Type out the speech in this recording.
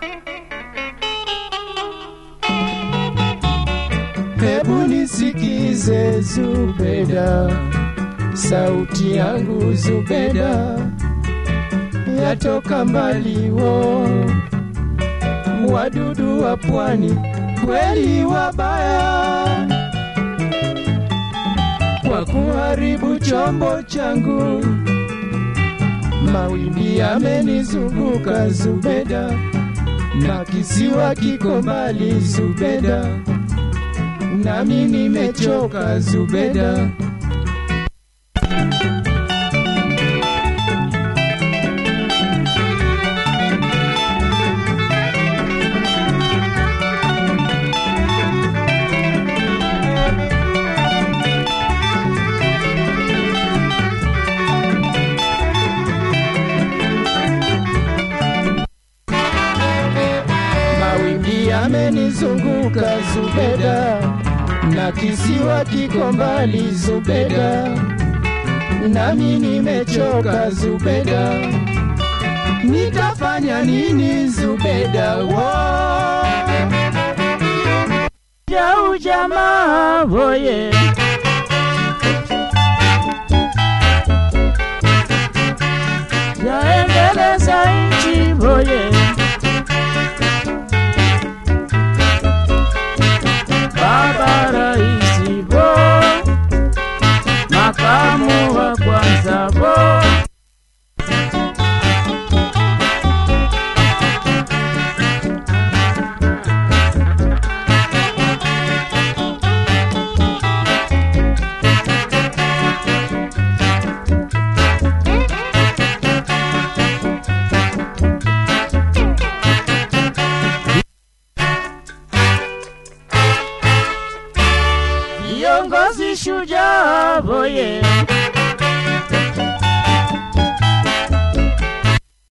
Hebu nisikize Zubeda, sauti yangu Zubeda yatoka mbali wo, wadudu wa pwani kweli wabaya kwa kuharibu chombo changu. Mawimbi yamenizunguka Zubeda, na kisiwa kiko mbali Zubeda, nami nimechoka Zubeda. Mawimbi yamenizunguka Zubeda, na kisiwa kiko mbali Zubeda, nami nimechoka Zubeda. Nitafanya nini Zubeda? Wo, ya ujamaa boye yaendeleza nchi boye baba raisi bo makamu wa kwanza bo viongozi shujaa boye